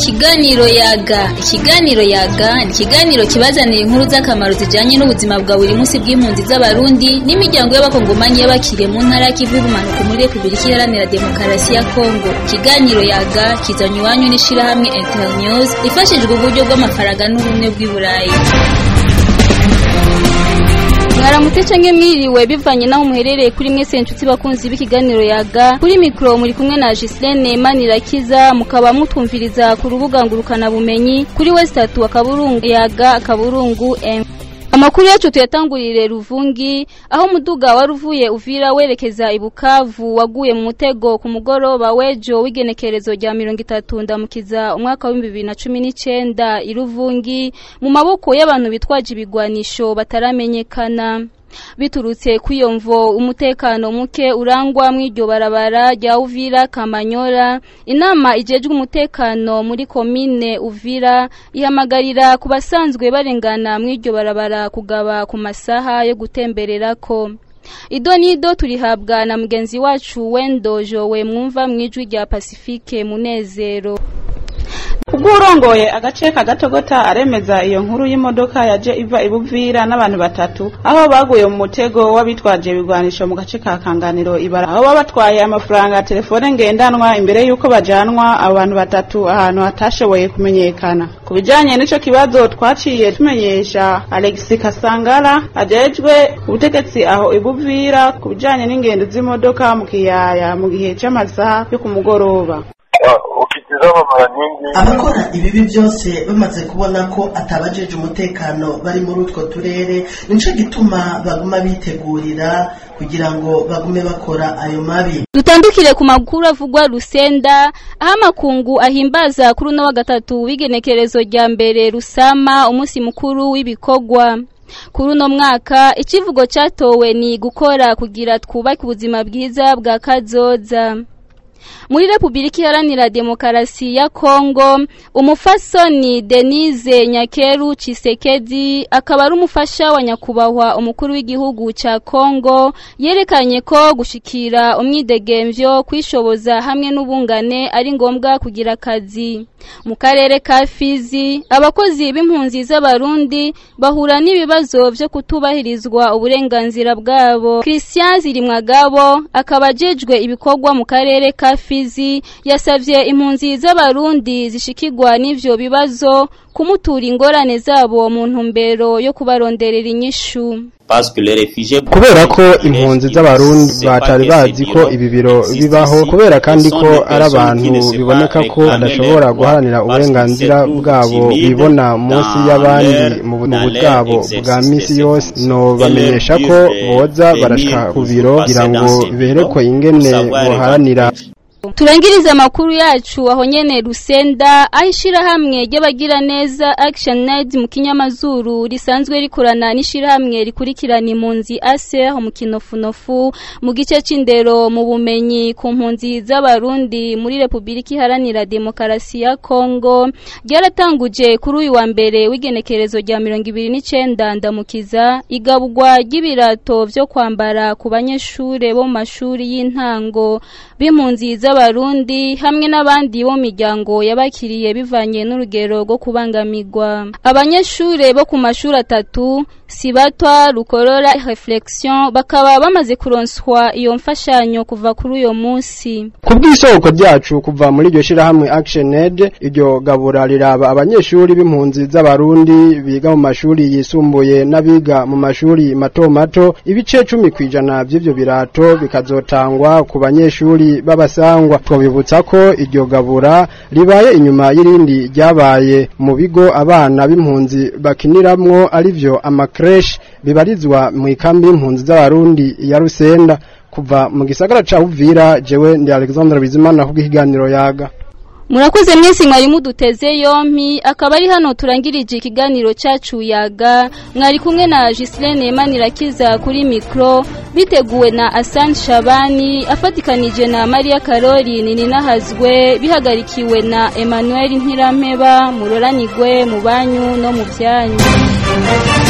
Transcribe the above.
Ikiganiro yaga ikiganiro yaga ni ikiganiro kibazanira inkuru z'akamaro zijanye n'ubuzima bwa buri munsi bw'impunzi z'abarundi n'imiryango y'abakongomanyi y'abakiriye mu ntara y'ikivu y'ubumanuko muri Repubulika Iharanira Demokarasi ya Kongo ikiganiro yaga kizanye iwanyu n'ishirahamwe Internews rifashijwe uburyo bw'amafaranga n'ubumwe bw'i Burayi mwaramutse canke mwiriwe bivanye naho muherereye kuri mwese nshuti bakunzi b'ikiganiro yaga kuri mikro muri kumwe na Gislene Manirakiza mukaba mutumviriza ku rubuga ngurukana bumenyi kuri westatu akaburungu yaga akaburungu M Amakuru yacu tuyatangurire Ruvungi aho umuduga wari uvuye uvira werekeza ibukavu waguye mu mutego ku mugoroba wejo w'igenekerezo rya 30 ndamukiza umwaka wa 2019 iruvungi mu maboko y'abantu bitwaje ibigwanisho bataramenyekana biturutse kw'iyo mvo umutekano muke urangwa mw'iryo barabara rya Uvira Kamanyora inama ijejwe umutekano muri komine Uvira ihamagarira ku basanzwe barengana mw'iryo barabara kugaba ku masaha yo gutembererako Ido nido turihabwa na mugenzi wacu Wendo Jowe mwumva mwijwi rya Pacifique Munezero ubwo urongoye agace kagatogota aremeza iyo nkuru y'imodoka yaje iva ibuvira n'abantu batatu aho baguye mu mutego w'abitwaje ibigwanisho mu gace ka kanganiro ibara aho baba batwaye amafaranga ya telefone ngendanwa imbere y'uko bajanwa abo bantu batatu ahantu hatashoboye kumenyekana ku bijanye n'ico kibazo twaciye tumenyesha Alex Kasangala ajejwe ubutegetsi aho ibuvira ku bijanye n'ingendo z'imodoka mu kiyaya mu gihe c'amasaha yo ku mugoroba ukitizama mara nyingi abakora ibibi byose bamaze kubona ko atabajeje umutekano bari muri utwo turere nico gituma baguma bitegurira kugira ngo bagume bakora ayo mabi Dutandukire ku makuru avugwa Rusenda aho amakungu ahimbaza kuri uno wa gatatu w'igenekerezo rya mbere Rusama umunsi mukuru w'ibikogwa kuri uno mwaka ikivugo cyatowe ni gukora kugira twubake ubuzima bwiza bwa kazoza muri Republika Iharanira Demokarasi ya Kongo umufasoni Denise Nyakeru Chisekedi akaba ari umufasha wa nyakubahwa umukuru w'igihugu ca Kongo yerekanye ko gushikira umwidegemvyo kwishoboza hamwe n'ubungane ari ngombwa kugira akazi mu karere ka Fizi abakozi b'impunzi z'abarundi bahura n'ibibazo vyo kutubahirizwa uburenganzira bwabo Christian Zirimwagabo akaba ajejwe ibikorwa mu karere ka Fizi yasavye impunzi z'abarundi zishikirwa n'ivyo bibazo kumutura ingorane zabo mu ntumbero yo kubaronderera inyishu kubera ko impunzi z'abarundi batari bazi ko ibi biro bibaho kubera kandi ko ari abantu biboneka ko badashobora guharanira uburenganzira bwabo bibona munsi y'abandi mu bwabo bwa misi yose no bamenyesha ko boza barashika ku biro kugira ngo berekwe ingene boharanira turangiriza amakuru yacu aho nyene Rusenda ahishira hamwe ry'abagira neza Action Aid mu kinyamazuru risanzwe rikorana n'ishira hamwe rikurikirana impunzi ASER mu kinofunofu mu gice c'indero mu bumenyi ku mpunzi z'abarundi muri Republika Iharanira Demokarasi ya Kongo ryaratanguje kuri uyu wa mbere w'igenekerezo rya 29 ndamukiza igabwa ry'ibirato vyo kwambara ku banyeshure bo mu mashuri y'intango b'impunzi z'abarundi hamwe n'abandi bo miryango yabakiriye bivanye n'urugero rwo kubangamirwa abanyeshure bo ku mashuri atatu sibatwa rukorora reflexion bakaba bamaze kuronswa iyo mfashanyo kuva kuri uyo munsi ku bw'isoko ryacu kuva muri iryo shirahamwe Action Aid iryo gabura riraba abanyeshuri b'impunzi z'abarundi biga mu mashuri yisumbuye n'abiga mu mashuri mato mato ibice cumi kwijana by'ivyo birato bikazotangwa ku banyeshuri b'abasangwa twabibutsa ko iryo gabura ribaye inyuma y'irindi ryabaye mu bigo abana b'impunzi bakiniramwo arivyo amakresh bibarizwa mu ikambi y'impunzi z'abarundi ya Rusenda kuva mu gisagara ca Uvira jewe ndi Alexandre Bizimana ku kiganiro yaga Murakoze mwese mwari muduteze yompi akaba ari hano turangirije ikiganiro cyacu yaga mwari kumwe na Gislene Manirakiza kuri micro biteguwe na Asan Shabani afatikanije na Maria Karori Ninahazwe bihagarikiwe na Emmanuel Ntirampeba muroranigwe mu banyu no mu byanyu